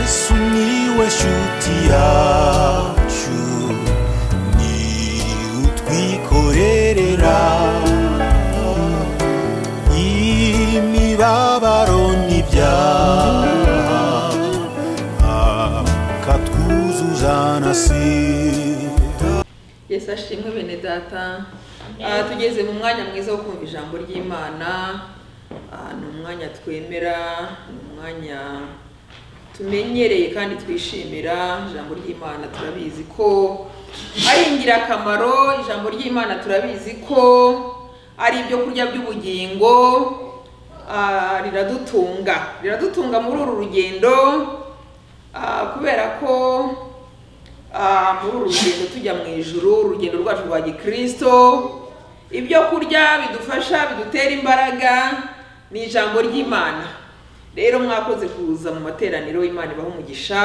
Sumiłeś utiaciu Ni utwikorerera Imibabaro n'ibyaha Akatwuzuza na sida yesu ashimwe bene data Ah, tugeze mu mwanya mwiza wo kumva ijambo ry'imana Ah, ni umwanya twemera ni umwanya tumenyereye kandi twishimira ijambo ry'imana turabizi ko ari ingirakamaro ijambo ry'imana turabizi ko ari ibyo kurya by'ubugingo Ah, riradutunga riradutunga muri uru rugendo ah, kubera ko Ah, muri uru rugendo tujya mu ijuru urugendo rwacu rwa gikristo ibyo kurya bidufasha bidutera imbaraga ni ijambo ry'imana rero mwakoze kuza mu materaniro imana ibaha umugisha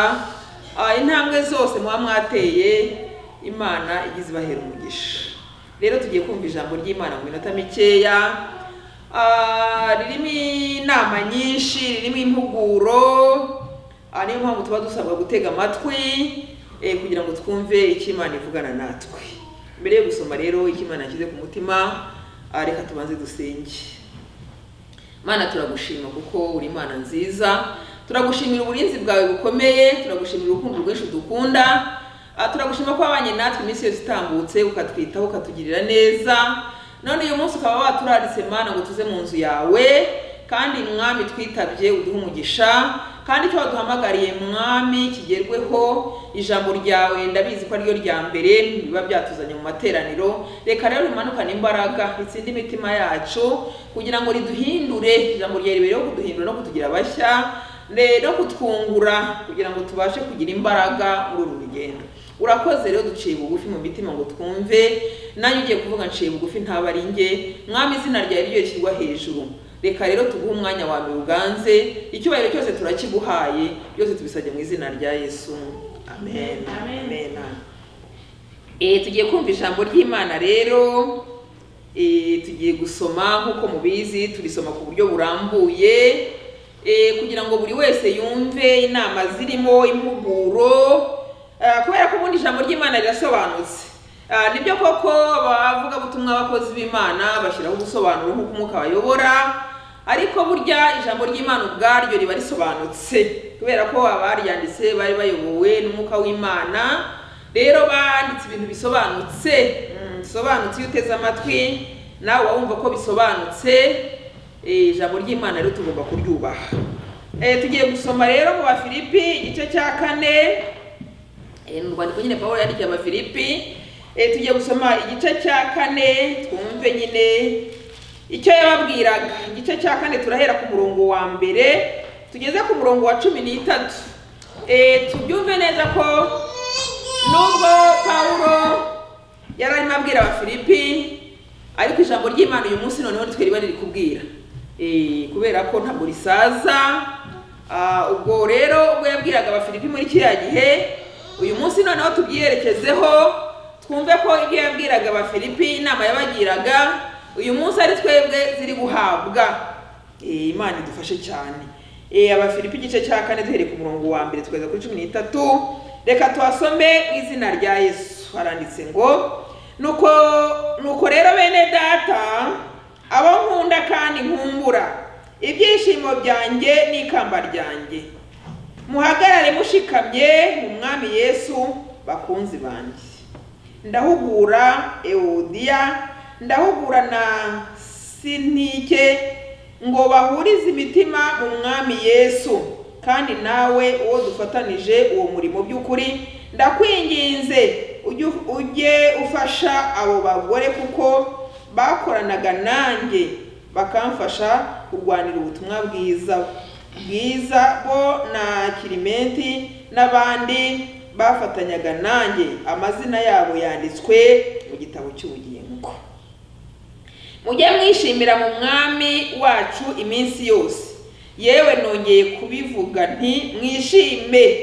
Ah, intambwe zose muba mwateye imana igize ibahera umugisha rero tugiye kumva ijambo ry'imana mu minota mikeya Ah, ririmo inama nyinshi ririmo impuguro aha niyo mpamvu tuba dusabwa gutega amatwi eh, kugira ngo twumve icyo Imana ivugana natwe mbere yo gusoma rero icyo Imana yashyize ku mutima ah, reka tubanze dusenge mana turagushima kuko uri imana nziza turagushimira uburinzi bwawe bukomeye turagushimira urukundo rwinshi udukunda Ah, turagushima ko wabanye natwe iminsi yose itambutse ukatwitaho ukatugirira neza none uyu munsi ukaba waturaritse mana ngo tuze mu nzu yawe kandi mwami twitabye uduhe umugisha kandi icyo waduhamagariye mwami kigerweho ijambo ryawe ndabizi ko ariryo rya mbere biba byatuzanye mu materaniro reka rero rimanukane imbaraga ritsinde imitima yacu kugira ngo riduhindure ijambo ryawe ribereho kuduhindura no kutugira bashya re- no kutwungura kugira ngo tubashe kugira imbaraga muri uru rugendo urakoze rero duciye bugufi mu mitima ngo twumve nanjye ugiye kuvuga nciye bugufi ntaba ari njye mwami izina ryawe ryo rishyirwa hejuru reka rero tuguhe umwanya wawe uganze icyubahiro cyose turakiguhaye byose tubisabye mu izina rya yesu amen amen, Eh, tugiye kumva ijambo ry'imana rero eh, tugiye gusoma nk'uko mubizi turisoma ku buryo burambuye eh, kugira ngo buri wese yumve inama zirimo impuguro eh, kubera ko ubundi ijambo ry'imana rirasobanutse Ah, nibyo koko abavugabutumwa abakozi b'imana bashyiraho ubusobanuro nk'uko umwuka bayobora ariko burya ijambo ry'imana ubwaryo riba risobanutse kubera ko abaryanditse bari bayobowe n'umwuka w'imana rero banditse ibintu bisobanutse Mm, bisobanutse iyo uteze amatwi nawe wumva ko bisobanutse Eh, ijambo ry'imana rero tugomba kuryubaha Eh, tugiye gusoma rero mu bafilipi igice cya kane Eh, mu rwandiko nyine pawulo yandikiye abafilipi Eh, tugiye gusoma igice cya kane twumve nyine icyo yababwiraga igice cya kane turahera ku murongo wa mbere tugeze ku murongo wa cumi n'itatu Eh, tubyumve neza ko nubwo pawulo yari arimo abwira abafilipi ariko ijambo ry'imana uyu munsi noneho nitwe riba riri kubwira Eh, kubera ko ntabwo risaza Ah, ubwo rero ubwo yabwiraga abafilipi muri kiriya gihe uyu munsi noneho tubyiyerekezeho twumve ko ibyo yabwiraga abafilipi inama yabagiraga uyu munsi ari twebwe ziri guhabwa Eh, imana idufashe cyane Eh, abafilipi igice cya kane duhereye ku murongo wa mbere tukageza kuri cumi n'itatu reka tuhasome mu izina rya yesu haranditse ngo nuko nuko rero bene data abo nkunda kandi nkumbura ibyishimo byanjye n'ikamba ryanjye muhagarare mushikamye mu mwami yesu bakunzi banjye ndahugura ewodiya ndahugura na sintike ngo bahurize imitima mu mwami yesu kandi nawe uwo dufatanije uwo murimo by'ukuri ndakwinginze ujye ujye ufasha abo bagore kuko bakoranaga nanjye bakamfasha kurwanira ubutumwa bwiza bwiza bo na kirimenti n'abandi bafatanyaga nanjye amazina yabo yanditswe mu gitabo cy'ubugingo mujye mwishimira mu mwami wacu iminsi yose yewe nongeye kubivuga nti mwishime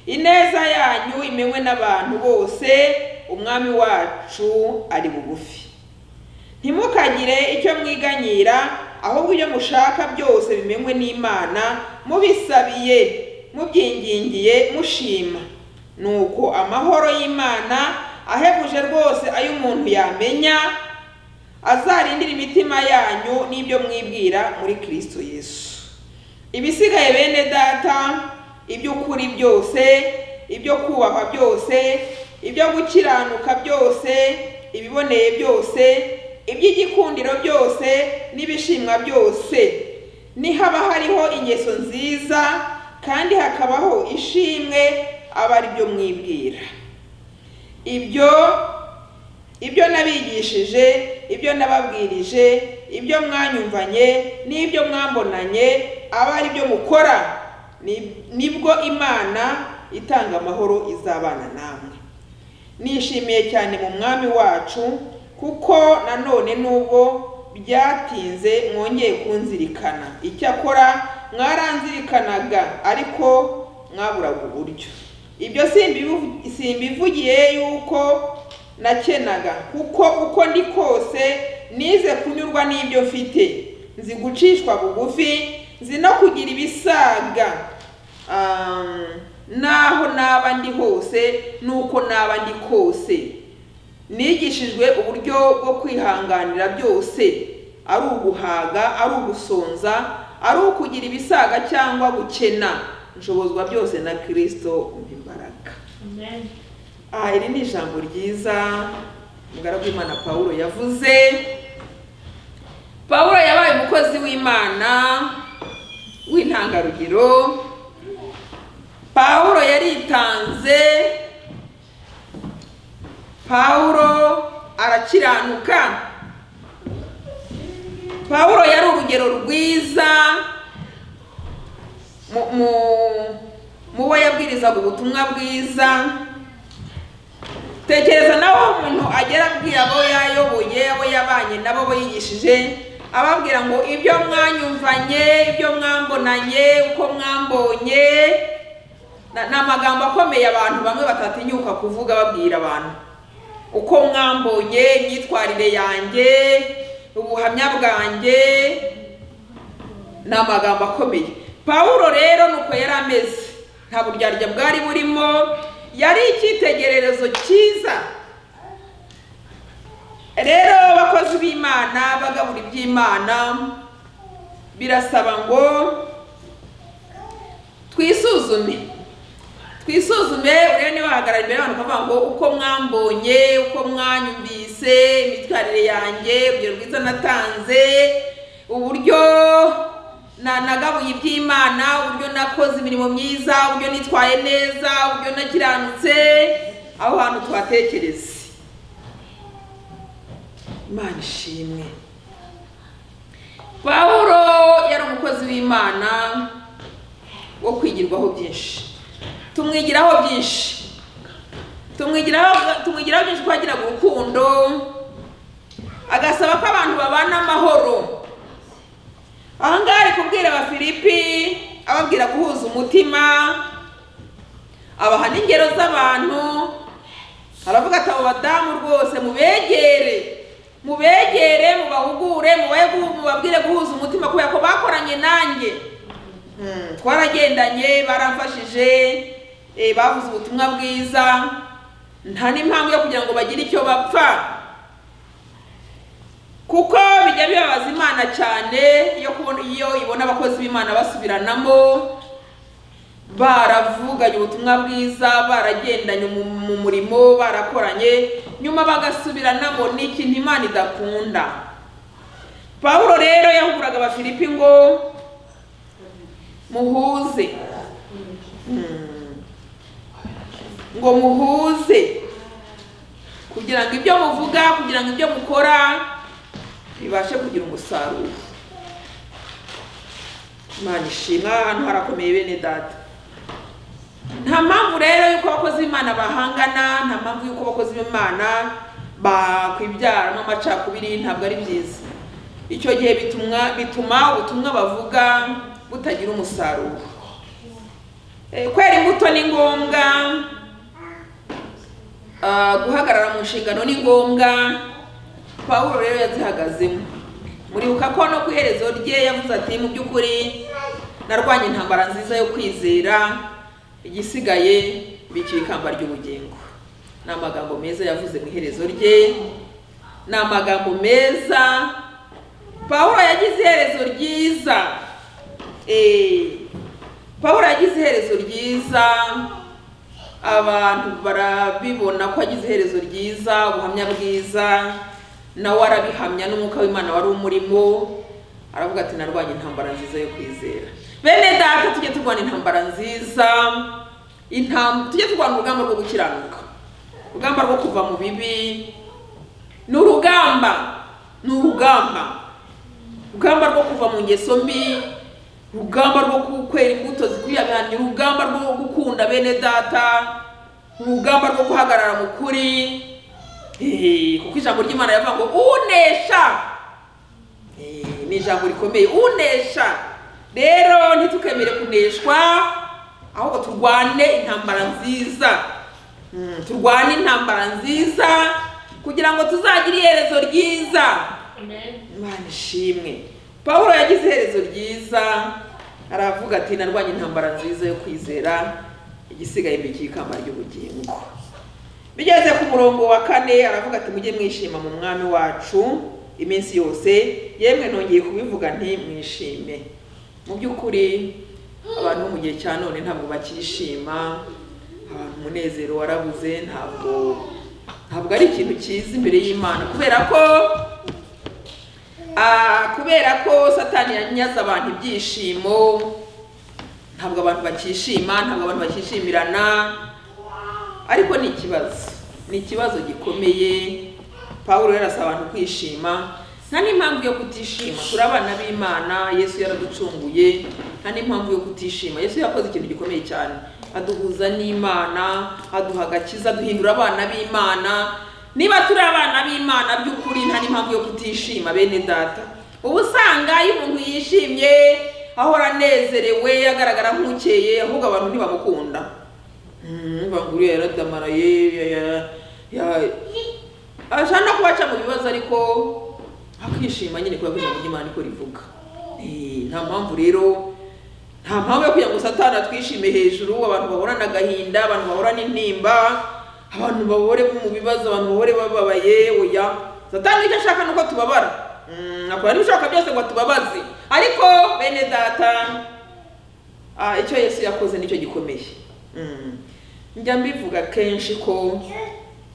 ineza yanyu imenywe n'abantu bose umwami wacu ari bugufi ntimukagire icyo mwiganyira ahubwo ibyo mushaka byose bimenywe n'imana mubisabiye mubyingingiye mushima nuko amahoro y'imana ahebuje rwose ayo umuntu yamenya azarindira imitima yanyu n'ibyo mwibwira muri kirisito yesu ibisigaye bene data iby'ukuri byose ibyo kubahwa byose ibyo gukiranuka byose ibiboneye byose iby'igikundiro byose n'ibishimwa byose nihaba hariho ingeso nziza kandi hakabaho ishimwe aba ari byo mwibwira ibyo ibyo nabigishije ibyo nababwirije ibyo mwanyumvanye n'ibyo mwambonanye aba ari byo mukora Ni- nibwo imana itanga amahoro izabana namwe nishimiye cyane mu mwami wacu kuko nanone nubwo byatinze mwongeye kunzirikana icyakora mwaranzirikanaga ariko mwaburaga uburyo ibyo simbivu- simbivugiye yuko nakenaga kuko uko ndi kose nize kunyurwa n'ibyo mfite nzi gucishwa bugufi nzi no kugira ibisaga um, n'aho naba ndi hose n'uko naba ndi kose nigishijwe uburyo bwo kwihanganira byose ari uguhaga ari ugusonza ari ukugira ibisaga cyangwa gukena nshobozwa byose na kirisito imbaraga Amen. aha iri ni ijambo ryiza umugaragu w'imana paul yavuze paul yabaye umukozi w'imana w'intangarugero paul yaritanze paul arakiranuka paul yari urugero rwiza mu- mu- mu bo yabwirizaga ubutumwa bwiza tekereza nawe aho umuntu agera abwira abo yayoboye abo yabanye nabo abo yigishije ababwira ngo ibyo mwanyumvanye ibyo mwambonanye uko mwambonye na- ni amagambo akomeye abantu bamwe batatinyuka kuvuga babwira abantu uko mwambonye imyitwarire yanjye ubuhamya bwanjye ni amagambo akomeye pawulo rero nuko yari ameze nta buryarya bwari burimo yari icyitegererezo cyiza rero abakozi b'imana bagabura iby'imana birasaba ngo twisuzume twisuzume urebe niba wahagarara imbere y'abantu ukavuga ngo uko mwambonye uko mwanyumvise imyitwarire yanjye urugero rwiza natanze uburyo na- nagabuye iby'imana uburyo nakoze imirimo myiza uburyo nitwaye neza uburyo nakiranutse aho hantu twatekereze imana ishimwe pawulo yari umukozi w'imana wo kwigirwaho byinshi tumwigiraho byinshi tumwigiraho tumwigiraho byinshi ko yagiraga urukundo agasaba ko abantu babana amahoro aha ngaha ari kubwira abafilipi ababwira guhuza umutima abaha n'ingero z'abantu aravuga ati abo badamu rwose mubegere mubegere mubahugure mubahe guhu- mubabwire guhuza umutima kubera ko bakoranye nanjye Mm, twaragendanye baramfashije eh, bavuze ubutumwa bwiza nta n'impamvu yo kugira ngo bagire icyo bapfa kuko bijya bibabaza imana cyane iyo kubona iyo ibona abakozi b'imana basubiranamo baravuganye ubutumwa bwiza baragendanye mu mu murimo barakoranye nyuma bagasubiranamo ni ikintu imana idakunda pawulo rero yahuguraga abafilipi ngo muhuze Mm. ngo muhuze kugira ngo ibyo muvuga kugira ngo ibyo mukora bibashe kugira umusaruro imana ishimwe aha hantu harakomeye bene data nta mpamvu rero y'uko abakozi b'imana bahangana nta mpamvu y'uko abakozi b'imana bakwibyaramo amacakubiri ntabwo ari byiza icyo gihe bituma bituma ubutumwa bavuga butagira umusaruro Eh, kwera imbuto ni ngombwa Ah, guhagarara mu nshingano ni ngombwa pawulo rero yazihagazemo muribuka ko no ku iherezo rye yavuze ati mu by'ukuri narwanye intambara nziza yo kwizera igisigaye biciye ikamba ry'ubugingo ni amagambo meza yavuze mu iherezo rye ni amagambo meza pawulo yagize iherezo ryiza Eh, pawulo yagize iherezo ryiza abantu barabibona ko agize iherezo ryiza ubuhamya bwiza nawe arabihamya n'umwuka w'imana wari umurimo aravuga ati narwanye intambara nziza yo kwizera bene data tujye turwana intambara nziza intam- tujye turwana urugamba rwo gukiranuka urugamba rwo kuva mu bibi ni urugamba ni urugamba urugamba rwo kuva mu ngeso mbi urugamba rwo kwera imbuto zikwiriye abantu urugamba rwo gukunda bene data urugamba rwo guhagarara mu kuri Eh, kuko ijambo ry'imana yavuga ngo unesha Eh, ni ijambo rikomeye unesha rero ntitukemere kuneshwa ahubwo turwane intambara nziza Mm, turwane intambara nziza kugira ngo tuzagire iherezo ryiza Amen. imana ishimwe pawulo yagize iherezo ryiza aravuga ati narwanye intambara nziza yo kwizera igisigaye mbiki ikamba ry'ubugingo bigeze ku murongo wa kane aravuga ati mujye mwishima mu mwami wacu iminsi yose yemwe nongeye kubivuga nti mwishime mu by'ukuri abantu bo mu gihe cya none ntabwo bakishima abantu umunezero warabuze ntabwo ntabwo ari ikintu cyiza imbere y'imana kubera ko Ah, kubera ko satani yanyaze abantu ibyishimo ntabwo abantu bakishima ntabwo abantu bakishimirana ariko ni ikibazo ni ikibazo gikomeye pawulo yarasaba abantu kwishima nta n'impamvu yo kutishima turi abana b'imana yesu yaraducunguye nta n'impamvu yo kutishima yesu yakoze ikintu gikomeye cyane aduhuza n'imana aduha agakiza aduhindura abana b'imana niba turi abana b'imana by'ukuri nta n'impamvu yo kutishima bene data uba usanga iyo umuntu yishimye ahora anezerewe agaragara nk'ukeye ahubwo abantu ntibamukunda Mm, bavuga uriya yaradamaraye ya- ya- ya- ashaka no kubaca mu bibazo ariko akishima nyine kubera ko ijambo ry'imana niko rivuga Eh, nta mpamvu rero nta mpamvu yo kugira ngo satani atwishime hejuru abantu bahorana agahinda abantu bahorana intimba abantu bahore mu bibazo abantu bahore bababaye oya satani icyo ashaka ni uko tubabara Mm, akora n'ibishoboka byose ngo atubabaze ariko bene data Ah, icyo yesu yakoze nicyo gikomeye Mm. njya mbivuga kenshi ko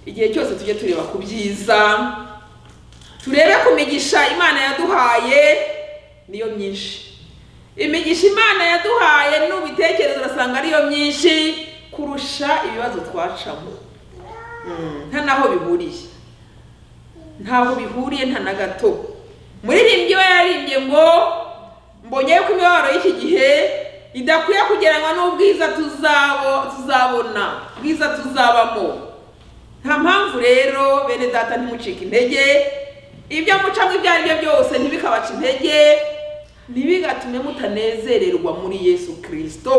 igihe cyose tujye tureba ku byiza turebe ku migisha imana yaduhaye niyo myinshi imigisha imana yaduhaye n'ubitekerezo urasanga ariyo myinshi kurusha ibibazo twacamo Mm, nta n'aho bihuriye ntaho bihuriye nta na gato muririmbyi we yaririmbye ngo mbonye ko imibabaro y'iki gihe idakwiye kugereranywa n'ubwiza tuzabo- tuzabona ubwiza tuzabamo nta mpamvu rero bene data ntimucike intege ibyo mucamo ibyo ari byo byose ntibikabaca intege ntibigatume mutanezererwa muri yesu kirisito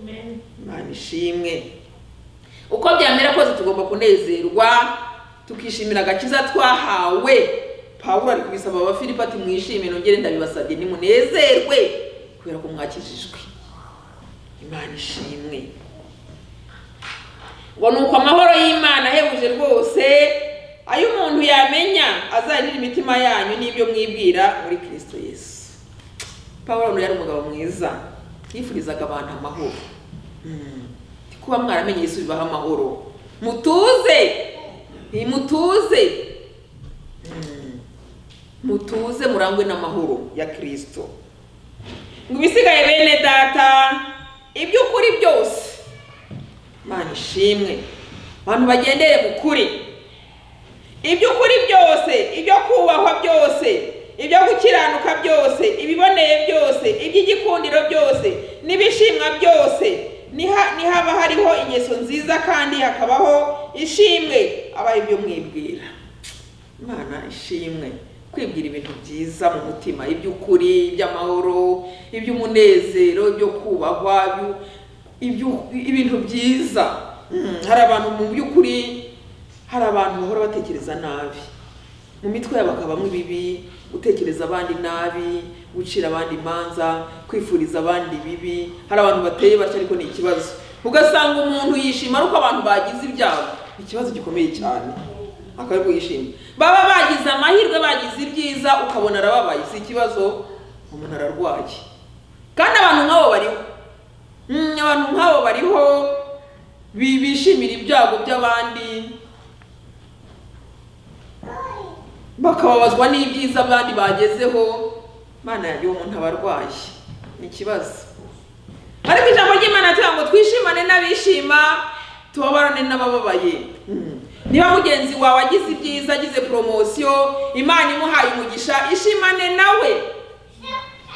Amen. imana ishimwe uko byamera kose tugomba kunezerwa tukishimira agakiza twahawe pawulo ari kubisaba abafilipi ati mwishime nongere ndabibasabye nimunezerwe kubera ko mwakijijwe imana ishimwe ngo ni uko amahoro y'imana ahebuje rwose ayo umuntu yamenya azanira imitima yanyu n'ibyo mwibwira muri kirisito yesu pawulo yari umugabo mwiza yifurizaga abantu amahoro Mm. kuba mwaramenye yesu bibaha amahoro mutuze mutuze Mm. mutuze murangwe n'amahoro ya kirisito ngo ibisigaye bene data iby'ukuri byose mana ishimwe abantu bagendere mu kuri iby'ukuri byose ibyo kubahwa byose ibyo gukiranuka byose ibiboneye byose iby'igikundiro byose n'ibishimwa byose niha- nihaba hariho ingeso nziza kandi hakabaho ishimwe aba ibyo mwibwira imana ishimwe kwibwira ibintu byiza mu mutima iby'ukuri iby'amahoro iby'umunezero ibyo kubahwa ibyu- ibyu- ibintu byiza Mm, hari abantu mu by'ukuri hari abantu bahora batekereza nabi mu mitwe yabo hakabamo ibibi gutekereza abandi nabi gucira abandi imanza kwifuriza abandi bibi hari abantu bateye batyo ariko ni ikibazo ugasanga umuntu yishima ari uko abantu bagize ibyago ikibazo gikomeye cyane akabwo yishima baba bagize amahirwe bagize ibyiza ukabona arababaye si ikibazo umuntu ararwaye kandi abantu nk'abo bariho Mm, abantu nk'abo bariho bi- bishimira ibyago by'abandi bakababazwa n'ibyiza abandi bagezeho mana yanjye uwo muntu aba arwaye ni ikibazo ariko ijambo ry'imana rivuga ngo twishimane n'abishima tubabarane n'abababaye Mm. niba mugenzi wawe agize ibyiza agize poromosiyo imana imuhaye umugisha ishimane nawe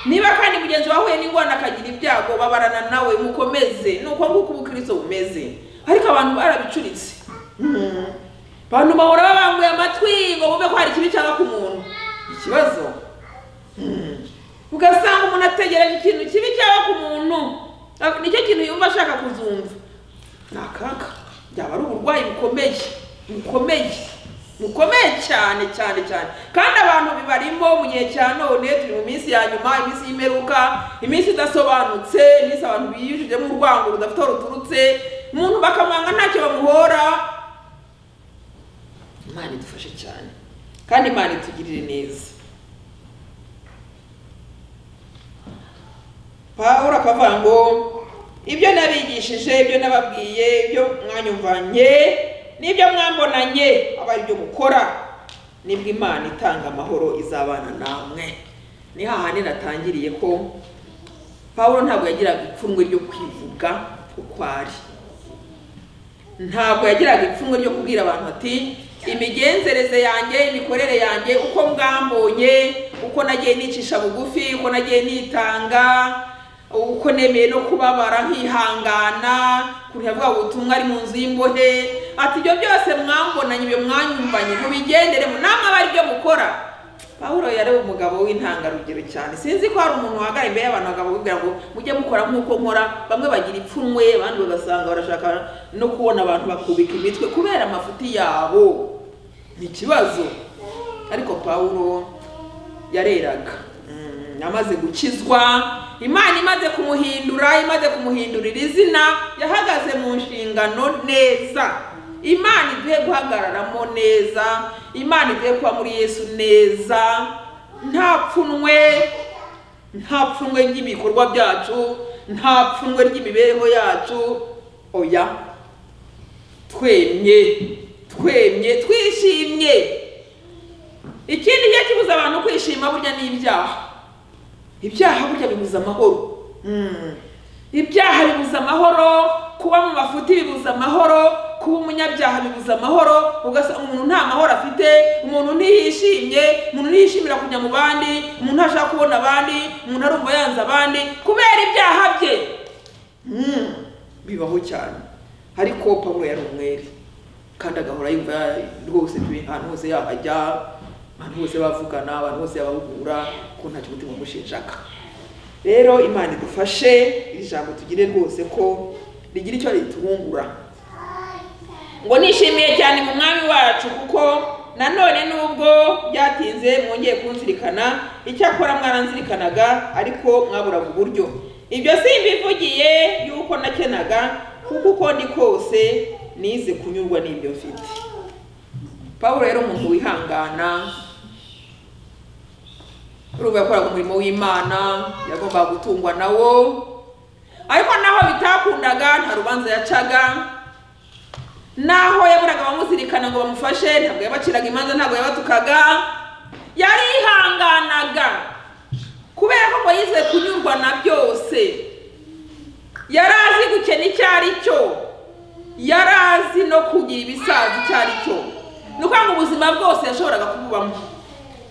niba kandi mugenzi wawe ahuye n'ingorane akagira ibyago babarana nawe mukomeze ni uko nguko ubukristo bumeze ariko abantu barabicuritse Mm. abantu bahora babanguye amatwi ngo bumve ko hari ikibi cyaba ku muntu ikibazo Mm. ugasanga umuntu ategereje ikintu kibi cyaba ku muntu Ah, nicyo kintu yumva ashaka kuzumva ni akaga byaba ari uburwayi bukomeye bukomeye bukomeye cyane cyane cyane kandi abantu bibarimo mu gihe cya none turi mu minsi ya nyuma iminsi y'imperuka iminsi idasobanutse iminsi abantu biyujijemo urwango rudafite aho ruturutse umuntu bakamwanga ntacyo bamuhora imana idufashe cyane kandi imana itugirire neza pawulo akavuga ngo ibyo nabigishije ibyo nababwiye ibyo mwanyumvanye n'ibyo mwambonanye aba ari byo mukora nibwo imana itanga amahoro izabana namwe ni hahandi natangiriye ko pawulo ntabwo yagiraga ipfunwe ryo kwivuga uko ari ntabwo yagiraga ipfunwe ryo kubwira abantu ati imigenzereze yanjye imikorere yanjye uko mwambonye uko nagiye nicisha bugufi uko nagiye nitanga uko nemeye no kubabara nkihangana ukuntu yavuga ngo ubutumwa ari mu nzu y'imbohe ati ibyo byose mwambonanye ibyo mwanyumvanye mubigenderemo namwe aba ari byo mukora pawulo yari umugabo w'intangarugero cyane sinzi ko hari umuntu wahagarara imbere y'abantu bakababwira ngo mujye mukora nk'uko nkora bamwe bagira ipfunwe abandi bagasanga barashaka no kubona abantu bakubika imitwe kubera amafuti yabo ni ikibazo ariko pawulo yareraga Mm, amaze gukizwa imana imaze kumuhindura imaze kumuhindurira izina yahagaze mu nshingano neza imana iduhe guhagararamo neza imana iduhe kuba muri yesu neza nta pfunwe nta pfunwe ry'ibikorwa byacu nta pfunwe ry'imibereho yacu oya twemye twemye twishimye ikindi cyo kibuza abantu kwishima burya ni ibyaha ibyaha burya bibuza amahoro Mm. ibyaha bibuza amahoro kuba mu mafuti bibuza amahoro kuba umunyabyaha bibuza amahoro ugasanga umuntu nta mahoro afite umuntu ntiyishimye umuntu ntiyishimira kujya mu bandi umuntu ntashaka kubona abandi umuntu arumva yanze abandi kubera ibyaha bye Mm. bibaho cyane ariko pawulo yari umwere kandi agahora yumva ya- rwose pe- ahantu hose yahajya abantu bose bavugana abantu bose yabahugura ko nta kimutima umushinjaga rero imana idufashe iri jambo tugire rwose ko rigira icyo ritubungura ngo nishimiye cyane mu mwami wacu kuko nanone nubwo byatinze mwongeye kunzirikana icyakora mwaranzirikanaga ariko mwaburaga uburyo ibyo simbivugiye yuko nakenaga kuko uko ndi kose nize kunyurwa n'ibyo mfite pawulo rero umuntu wihangana urumva yakoraga umurimo w'imana yagombaga gutungwa nawo ariko naho bitakundaga nta rubanza yacaga naho yaburaga abamuzirikana ngo bamufashe ntabwo yabaciraga imanza ntabwo yabatukaga yarihanganaga kubera ko ngo yize kunyurwa na byose yari azi gukena icyo ari cyo yari azi no kugira ibisaza icyo ari cyo ni ukuvuga ngo ubuzima bwose yashoboraga kububamo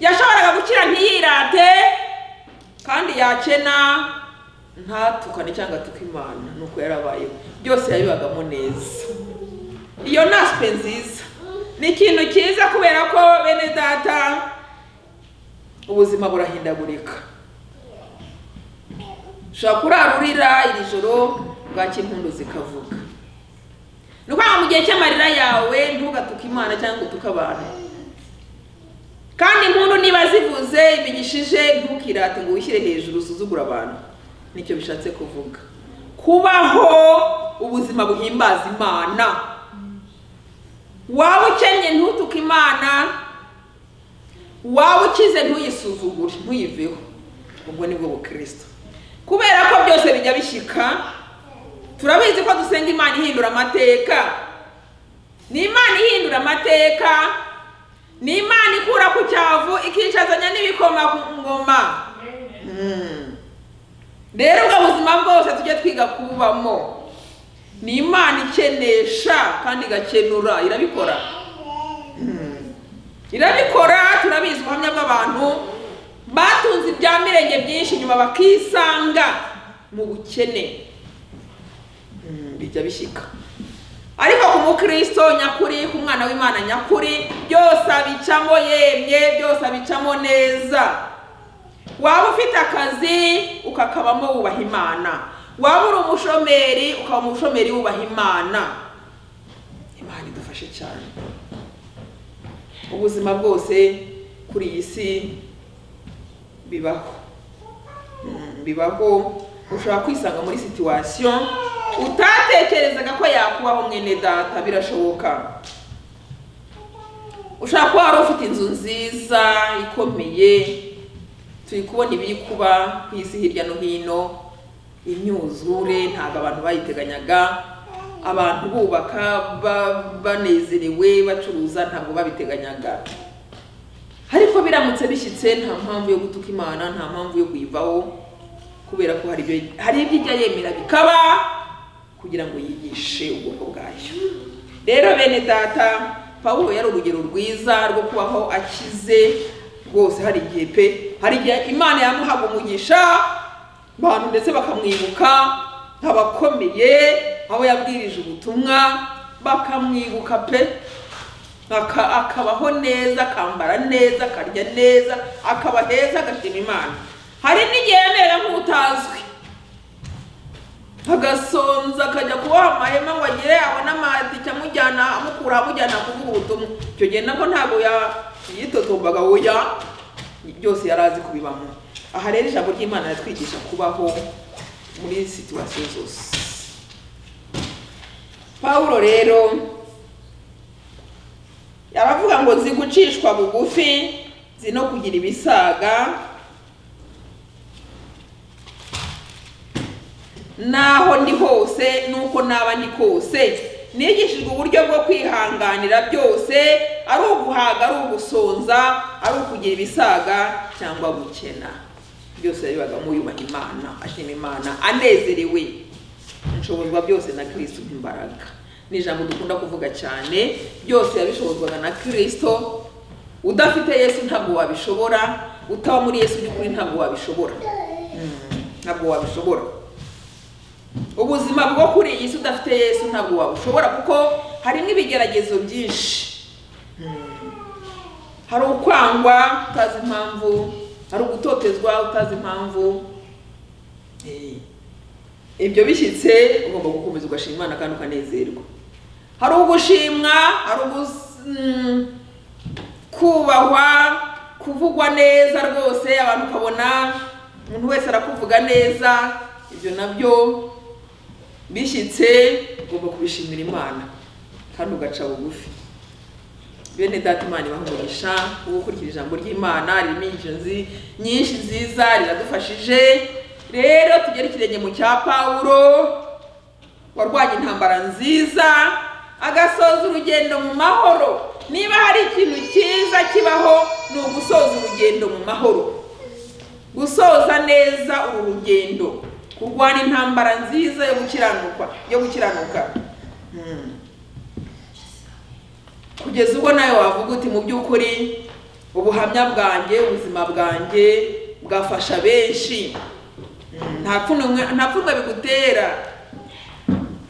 yashoboraga gukira ntiyirate kandi yakena ntatukane cyangwa atuke imana ni uko yarabayeho byose yabibagamo neza iyo ni asipe nziza ni ikintu cyiza kubera ko bene data ubuzima burahindagurika ushobora kurara urira iri joro bwaki impundu zikavuga ni ukuvuga ngo mu gihe cy'amarira yawe ntugatuke imana cyangwa ngo utuke abantu kandi impundu niba zivuze bigishije ntukirate ngo wishyire hejuru usuzugura abantu nicyo bishatse kuvuga kubaho ubuzima buhimbaza imana waba ukennye ntutuke imana waba ukize ntuyisuzugure ntuyiveho ubwo ni bwo bukristo kubera ko byose bijya bishyika turabizi ko dusenga imana ihindura amateka ni imana ihindura amateka ni imana ikura ku cyavu ikicazanya n'ibikoma ku ngoma Mm. rero ubwo buzima bwose tujye twiga kubamo ni imana ikenesha kandi igakenura irabikora irabikora turabizi ubuhamya bw'abantu batunze ibya mirenge byinshi nyuma bakisanga mu bukene Mm, bijya bishyika ariko ku mukristo nyakuri ku mwana w'imana nyakuri byose abicamo yemye byose abicamo neza waba ufite akazi ukakabamo wubaha imana waba uri umushomeri ukaba umushomeri wubaha imana imana idufashe cyane ubuzima bwose kuri iyi si bibaho Mm, bibaho ushobora kwisanga muri situwasiyo utatekerezaga ko yakubaho mwene data birashoboka ushobora kuba wari ufite inzu nziza ikomeye turi kubona ibiri kuba ku isi hirya no hino imyuzure ntabwo abantu bayiteganyaga abantu bubaka ba- banezerewe bacuruza ntabwo babiteganyaga ariko biramutse bishyitse nta mpamvu yo gutuka imana nta mpamvu yo kuyivaho kubera ko hari ibyo hari ibyo ijya yemera bikaba kugira ngo yigishe ubwoko bwayo rero bene data pawulo yari urugero rwiza rwo kubaho akize rwose hari igihe pe hari igihe imana yamuhaga umugisha abantu ndetse bakamwibuka abakomeye abo yabwirije ubutumwa bakamwibuka pe aka- akabaho neza akambara neza akarya neza akaba heza agashima imana hari n'igihe yemera nk'utazwi agasonza akajya kuboha amahema ngo agire abone amatike amujyana amukura amujyana kuvuga ubutumwa icyo gihe nabwo ntabwo ya- yitotombaga oya byose yari azi kubibamo aha rero ijambo ry'imana riratwigisha kubaho muri situwasiyo zose pawulo rero aravuga ngo nzi gucishwa bugufi nzi no kugira ibisaga naho ndi hose nuko naba ndi kose nigishijwe uburyo bwo kwihanganira byose ari uguhaga ari ugusonza ari ukugira ibisaga cyangwa gukena byose yabibaga muyubaha imana ashima imana anezerewe nshobozwa byose na kirisito imbaraga ni ijambo dukunda kuvuga cyane byose yabishobozwaga na kirisito udafite yesu ntabwo wabishobora utaba muri yesu by'ukuri ntabwo wabishobora Mm, ntabwo wabishobora ubuzima bwo kuri iyi si udafite yesu ntabwo wabushobora kuko harimo ibigeragezo byinshi hari ukwangwa utazi impamvu hari ugutotezwa utazi impamvu Eh, ibyo bishyitse ugomba gukomeza ugashima imana kandi ukanezerwa hari ugushimwa hari ugus- mm, kubahwa kuvugwa neza rwose abantu ukabona umuntu wese arakuvuga neza ibyo nabyo bishyitse ugomba kubishimira imana kandi ugaca bugufi bene data imana ibahumurisha wowe ukurikira ijambo ry'imana ririmo inyigisho nzi- nyinshi nziza riradufashije rero tugere ikirenge mu cya pawulo warwanye intambara nziza agasoza urugendo mu mahoro niba hari ikintu cyiza kibaho ni ugusoza urugendo mu mahoro gusoza neza uru rugendo kurwana intambara nziza yo gukiranuka yo gukiranuka Mm. kugeza ubwo nawe wavuga uti mu by'ukuri ubuhamya bwanjye ubuzima bwanjye bwafasha benshi Mm, nta pfunwe nta pfunwe bigutera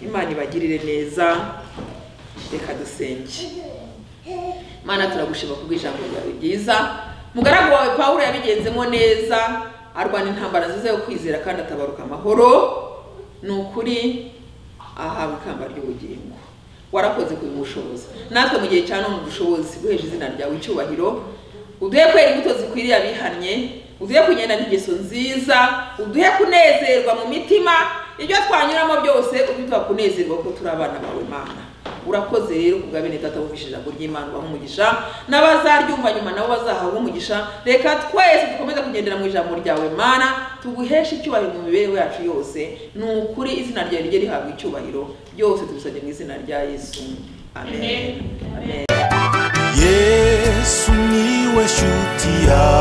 imana ibagirire neza reka dusenge mana turagushima ku bw'ijambo ryawe ryiza mugaragu wawe pawulo yabigenzemo neza arwana intambara nziza yo kwizera kandi atabaruka amahoro ni ukuri ahawe ikamba ry'ubugingo warakoze kubimushoboza natwe mu gihe cya none dushobozi guhesha izina ryawe icyubahiro uduhe kwera imbuto zikwiriye abihannye uduhe kugendana ingeso nziza uduhe kunezerwa mu mitima ibyo twanyuramo byose uduhe kunezerwa kuko turi abana bawe mana urakoze rero ku bwa bene data wumvise ijambo ry'imana ubaha umugisha n'abazaryumva nyuma nabo bazahabwa umugisha reka twese dukomeze kugendera mu ijambo ryawe mana tuguheshe icyubahiro mu mibereho yacu yose ni ukuri izina ryawe rijye rihabwa icyubahiro byose tubisabye mu izina rya yesu amen amen yesu niwe shuti yawe